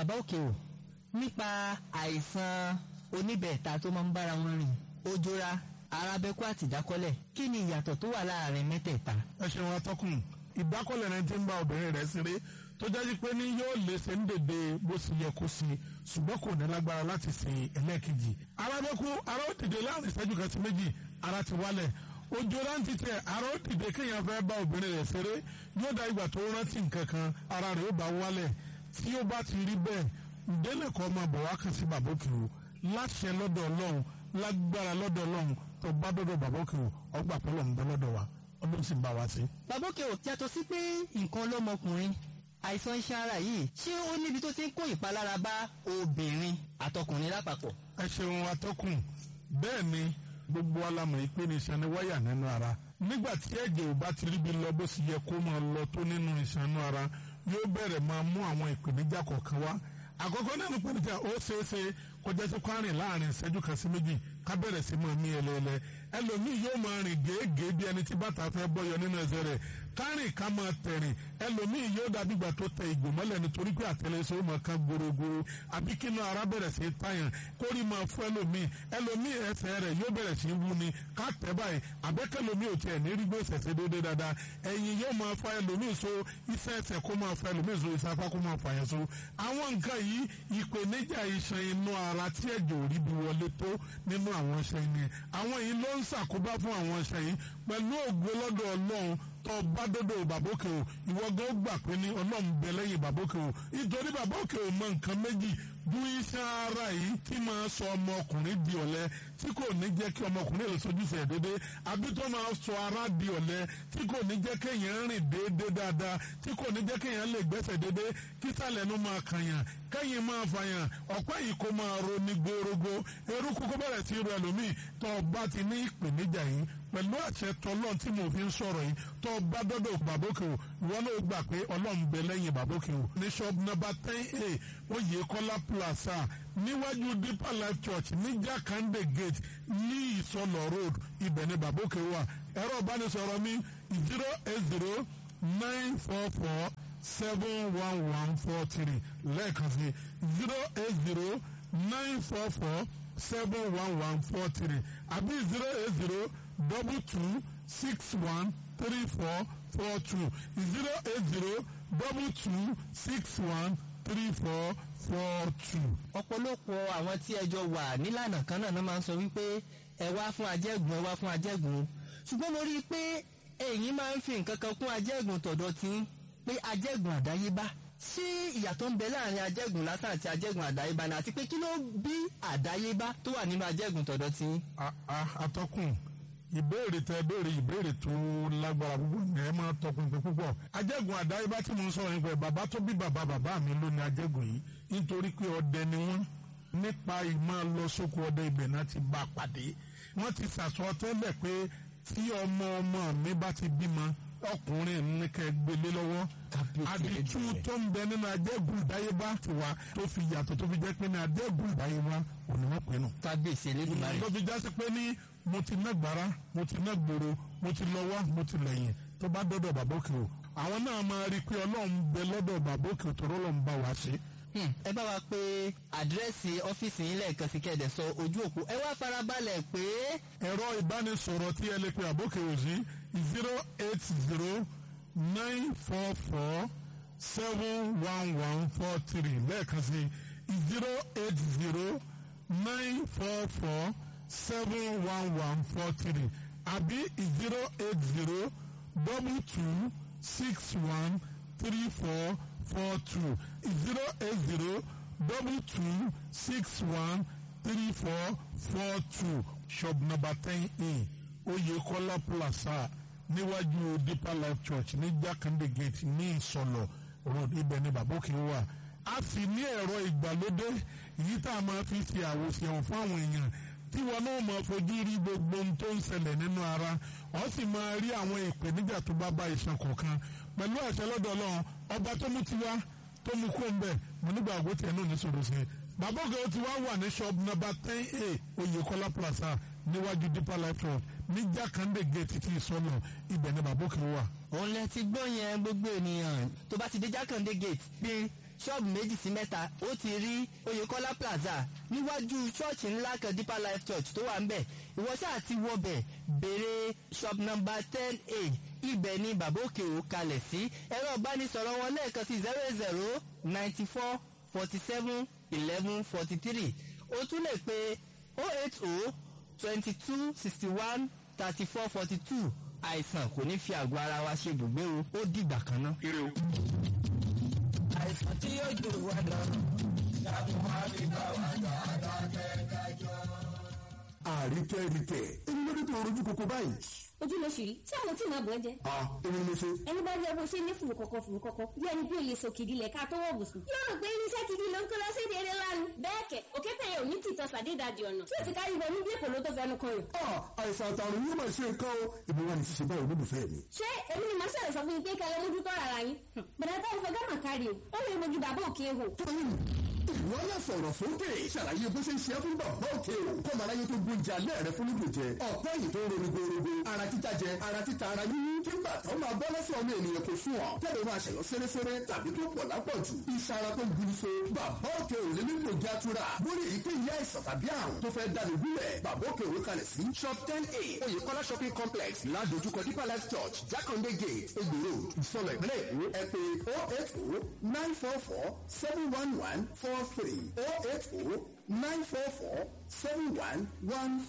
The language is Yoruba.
bàbá òkè o nípa àìsàn oníbẹ̀ẹ̀ta tó máa ń bára wọn rìn ojora arábẹ́kú àti ìdákọ́lẹ̀ kí ni ìyàtọ̀ tó wà láàrin mẹ́tẹ̀ẹ̀ta. ẹ ṣeun atọ́kùn ìdákọ́lẹ̀ rẹ ti ń bá obìnrin rẹ̀ ṣeré tó jáde pé ní yóò lè ṣe ń dèdè bó ṣe yẹ kó ṣe ṣùgbọ́n kò ní lágbára láti ṣe ẹlẹ́ẹ̀kejì. arábẹ́kú ara ó dìde láàrin ìṣẹ́jú kan sí méjì ara ti wálẹ̀ ojú rántí tẹ ara ó dìde kéèyàn fẹ́ bá obìnrin rẹ̀ ṣeré yóò dá ìgbà tó rántí nǹkan kan ara rẹ̀ ó bá wálẹ̀ tí ó bá ti rí bẹ́ẹ̀ ìdílé kan máa bọ̀ wá kàn sí bàbá òkè o láṣẹ lọ́dọ̀ ọlọ́run lágbára lọ́dọ̀ ọlọ́run tó bá dọ́dọ̀ bàbá òkè o ọgbà pẹ́lú ọ̀nbẹ lọ́dọ̀ wa ọdún sì ń bá wa sí. bàbá òkè o yàtọ̀ sí pé nǹkan lọ́mọkùnrin àìsàn iṣan ara yìí ṣé ó níbi tó ti ń kó ìpalára bá obìnrin àtọkùnrin lápapọ̀. ẹ ṣeun atọ́kùn bẹ́ẹ̀ ni gbogbo alamọ̀ ìpè ní iṣan ní wáyà nínú ara nígbà tí ẹ̀jẹ̀ ò bá ti ríbi lọ bó sì yẹ kó máa lọ tó nínú iṣan inú ara yóò bẹ̀rẹ̀ máa mú àwọn ìpèníjà kọ̀ọ̀kan wá àkọ́kọ́ nínú ìpèníjà ó ṣeé ṣe kọjá sí kwárìn láàrin ìṣẹ́jú kan sí méjì ká bẹ̀rẹ̀ sí máa mí ẹlẹ́ẹ̀lẹ́ ẹlòmíì yóò máa rìn gèégèé bí ẹni tí bàtà fẹ́ bọ́yọ nínú ẹsẹ̀ rẹ̀ kárìn ká máa tẹ̀rìn ẹlòmíì yóò dàbí ìgbà tó tẹ ìgò mọ́lẹ̀ nítorí pé àtẹlẹsẹ̀ ó máa kan gorogoro àbí kí inú ara bẹ̀rẹ̀ sí tàyàn kórì máa fún ẹlòmíì ẹlòmíì ẹsẹ̀ rẹ̀ yóò bẹ̀rẹ̀ sí wú ni ká tẹ̀ báyìí àbẹ́kẹ́lòmíì ò tiẹ̀ ní rí gbé ṣẹ̀ṣẹ̀ dédé dáadáa ẹ̀yìn yóò máa fa ẹlòmíì so iṣẹ́ ẹsẹ̀ kó máa fa ẹlòmíì so iṣẹ́ apá kó máa fa yẹn so àwọn nǹkan yìí ìpèníjà iṣan inú ara tí ẹ̀jẹ̀ ò rí bí wọlé tó nínú àwọn iṣan yìí àwọn yìí ló ń ṣàkóbá fún àwọn iṣan yìí pẹ̀lú ògo lọ́dọ̀ ọlọ́run tó bá dọ́dọ̀ bàbókè o ìwọ gan ó gbà pé ní ọlọ́run bẹ lẹ́yìn bàbókè o nítorí bàbókè o mọ nǹkan méjì bú iṣan ara yìí tí máa sọ ọmọkùnrin di ọ̀lẹ tí kò ní jẹ́ kí ọmọkùnrin lè sojúṣe ẹ̀ déédéé àbí tó máa sọ ara di ọ̀lẹ tí kò ní jẹ́ kéèyàn rìn déédéé dáadáa tí kò ní jẹ́ kéèyàn lè gbẹ́sẹ̀ déédéé kí sàlẹ̀ nu máa kànyàn kẹ́yìn máa fàyàn ọ̀pẹ́ yìí kó máa ro ní gbórógbó eruku kó bẹ̀rẹ̀ sí ro ẹlòmíì tó o bá ti ní ìpèníjà yìí pẹ̀lú àṣẹ tọlọ́n tí mo fi ń sọ̀rọ̀ yìí tó o bá dọ́dọ̀ bàbókè o ìwọ náà gbà pé ọlọ́run bẹ lẹ́yìn bàbókè o ní shop number ten a oyèkọ́lá plaza níwájú deeper life church ní jakande gate ní ìsọlọ road ibẹ̀ ni bàbókè wà ẹ̀rọ ìbánisọ̀rọ̀ mi zero eight zero nine four four seven one one four three lẹ́ẹ̀kan sí zero eight zero nine four four seven one one four three àbí zero eight zero double two six one three four four two zero eight zero double two six one three four four two. ọ̀pọ̀lọpọ̀ àwọn tí ẹjọ́ wà nílànà kan náà náà máa ń sọ wípé ẹ wá fún ajẹ́gùn ẹ wá fún ajẹ́gùn ṣùgbọ́n mo rí i pé ẹ̀yin máa ń fi nǹkan kan kún ajẹ́gùn tọ̀dọ̀ tí pé ajẹ́gùn àdáyébá ṣé ìyàtọ̀ ń bẹ láàrin ajẹ́gùn lásán àti ajẹ́gùn àdáyébá ni àti pé kí ló bí àdáyébá tó wà nínú ajẹ́gùn tọ̀dọ̀ tí. atọ́kùn ìbéèrè tẹ béèrè ìbéèrè tó lágbára púpọ̀ ní ẹ máa tọpinpin púpọ̀ ajẹ́gùn àdáyébá tí mo ń sọ̀rọ̀ nípa ẹ̀ bàbá tó bí bàbá bàbá mi ló ní ajẹ́gùn yìí nítorí pé ọdẹ ni wọ́n nípa ìmọ̀ lọ sóko ọdẹ ibẹ̀ náà ti bá a pàdé wọ́n ti sàsọ tẹ́lẹ̀ pé tí ọmọ ọmọ mi bá ti bímọ ọkùnrin ní kẹ́ gbélé lọ́wọ́ àdìtú tó ń bẹ nínú ajẹ́gùn ìdáyébá ti wá tó fi yàtọ̀ tó fi jẹ́ pé ní ajẹ́gùn ìdáyébá òní wọ́n pinnu. kábíyèsí elédùnmáyé. tó fi jásí pé ní mo ti ná gbàrà mo ti ná gbòòrò mo ti lọ wá mo ti lẹ́yìn tó bá dọ́dọ̀ bàbá òkè o àwọn náà máa rí i pé ọlọ́run bẹ lọ́dọ̀ bàbá òkè o tọ́rọ́ lọ́n bá wa ṣe. ẹ bá wa pé àdírẹ́sì ọ́fíìsì yín lẹ́ẹ̀kan sí kẹ́ẹ̀dẹ̀ sọ ojú òpó ẹ wá farabalẹ̀ pé. ẹ̀rọ ìbánisọ̀rọ̀ tí ẹ lè pe àbókè òsì zero eight zero nine four four seven one one four three lẹ́ẹ̀kan sí zero eight zero nine four four seven one one four three àbí zero eight zero double two six one three four four two zero eight zero double two six one three four four two shop number ten a Oyekola Plaza níwájú Deeper Life Church ní Jakande Gate ní Ìsọlọ road ibẹ̀ ní Bàbókè wà a sì ní ẹ̀rọ ìgbàlódé èyí tá a máa fi ṣe àwòṣe fún àwọn èèyàn tí wọn náà máa fojú rí gbogbo ohun tó ń ṣẹlẹ̀ nínú ara wọ́n sì máa rí àwọn ìpèníjà tó bá bá iṣan kọ̀ọ̀kan pẹ̀lú àṣẹ lọ́dọ̀ Ọlọ́run ọba tó mú tiwa tó mú kó ń bẹ̀ mo nígbà àgbo tiẹ̀ náà ní sòrò sí i bàbá ògè tí wàá wà ní shop number ten a Oyekola Plaza níwájú Deeper Life Road ní Jakande Gate tí ìsọnà ibẹ̀ ni bàbá òkè wà. òun lẹ ti gbọ́ yẹn gbogbo ènìyàn tó bá ti dé Jakande Gate pé ṣọ́ọ̀bù méjì sí mẹ́ta ó ti rí oyèkọ́lá plaza níwájú ṣọ́ọ̀ṣì ńlá kan deeper life church tó wà ń bẹ̀ ìwọ ṣáà ti wọbẹ̀ béèrè shop number ten a ibẹ̀ ni bàbá òkè ò kalẹ̀ sí ẹ̀rọ ìbánisọ̀rọ̀ wọn lẹ́ẹ̀kan sí zero zero ninety four forty seven eleven forty three o tún lè pe oh eight oh twenty two sixty one thirty four forty two àìsàn kò ní fi àgọ́ ara wa ṣe ibùgbé o ó dìgbà kan náà. ire o. àìsàn tí yóò jò wá lọ. dàbí wọn fi bá wa jà dákẹ́dájọ́. àríkẹ́ríkẹ́ èmi ló dé tó rojú koko báyìí. ojú ló ṣì rí tí àwọn tí màá bọ̀ ẹ́ jẹ́. a èmi ni mo ṣe. ẹni bá jẹ́ bó ṣe ní fùrù kọ̀kọ̀ fùrù kọ̀kọ̀ bí ẹni bí olè sòkìdí lẹ̀ ká tó wọ̀ bùsùn. yóò rò pé irinṣẹ́ gidi ló ń kó lọ sí èdè eré lánàá. bẹ́ẹ̀ kẹ̀ òkété yẹn ò ní tìtọ́ sàdédàjì ọ̀nà tí ò ti kárí wọnú bí èkó ló tó fẹnu kan yìí. a àìsàn àtàrùn yóò máa ṣe nǹkan o ìbí wa ni ṣiṣẹ́ báyìí olólùfẹ́ mi. ṣé èmi ni màá ṣẹlẹ̀ sọ fún yín pé kẹlẹ́ mójú tọ́ ara yín. bẹ̀rẹ̀ táwọn fẹ́ gàmà kárí o ó lè mojú bàbá òkè hò. tóyìn ìwọ náà sọ̀rọ̀ sókè ṣàlàyé bó ṣe ń ṣe fún bàbá òkè o kọ́ màá láyé tó gbóúnjẹ alẹ́ rẹ fún lóògùn jẹ ọ̀pẹ́ yìí tó ń ronú gbòòrògbò ara títa jẹ ara títa ara yíyí kí bàtà ó máa bọ́ lọ́sọ̀ ọmọ ènìyàn kò sùn ọ́ tẹ́lẹ̀ máa ṣẹ̀yọ́ sẹ́rẹ́sẹ́rẹ́ tàbí tó pọ̀ lápọ̀jù iṣan ara tó gbin so bàbá òkè ò lè nílò jẹ́ àtúrà lórí èyíkéyìí àìsàn tàbí àrùn tó fẹ́ dànù gúnlẹ̀ bàbá òkè òwe kalẹ̀ sí shop ten a oyèkọ́lá shopping complex ládojúkọ deeper life church jákàndé gate egbòro ìsọlọ ìpínlẹ̀ èkó ẹ pé oh eight oh nine four four seven one one four three oh eight oh nine four four seven one one